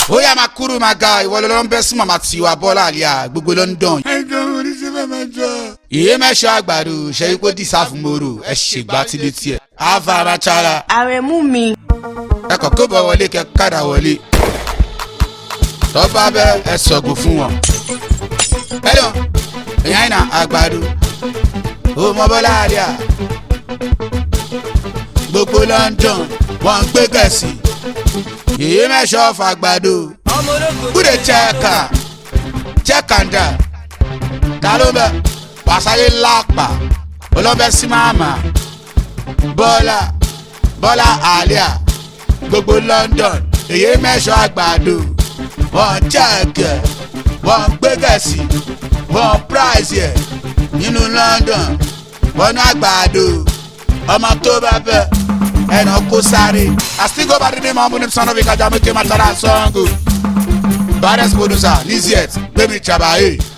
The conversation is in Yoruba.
ó yá máa kúrú máa ga ìwọ ló ń bẹ́ sí màmá tiwa bọ́lá àlíyá gbogbo london. ẹjọ́ oríṣi bàbá jọ. ìyé mẹ́sọ̀ àgbàdo ṣẹ́yìn kó dìsá fún moro ẹ ṣègbà tí lè tiẹ̀. avara chara àrẹ̀mú mi ẹ kàn kó bọ̀ wọlé kẹ kádà wọlé. tọ́ba bẹ́ ẹ sọ̀gùn fún wọn. ẹ̀dùn ìyá ìnà àgbàdo ó mọ bọ́lá àlíyá. gbogbo london wọ́n ń gbé gẹ̀ẹ́sì. ìyé mẹ́sọ̀ fàgbàdo. kúrè chẹ́ẹ̀kà chẹ́ẹ̀kàndà ta ló bẹ wàsáyé lápá olóbẹ sí màmá bọ́lá bọ́lá àlíà gbogbo london èyí mẹ́sàn àgbàdo wọ́n jẹ́ẹ̀kẹ́ wọ́n gbégẹ̀sì wọ́n price ẹ̀ nínú london wọ́n ní àgbàdo ọmọ tó bá bẹ ẹnà kó sáré àsìkò bá dídí mọ́ múni sọ́nà bí kájà méjì máa tọ́ra sọ́ngù baddest producer liziet gbẹ̀mí chabaye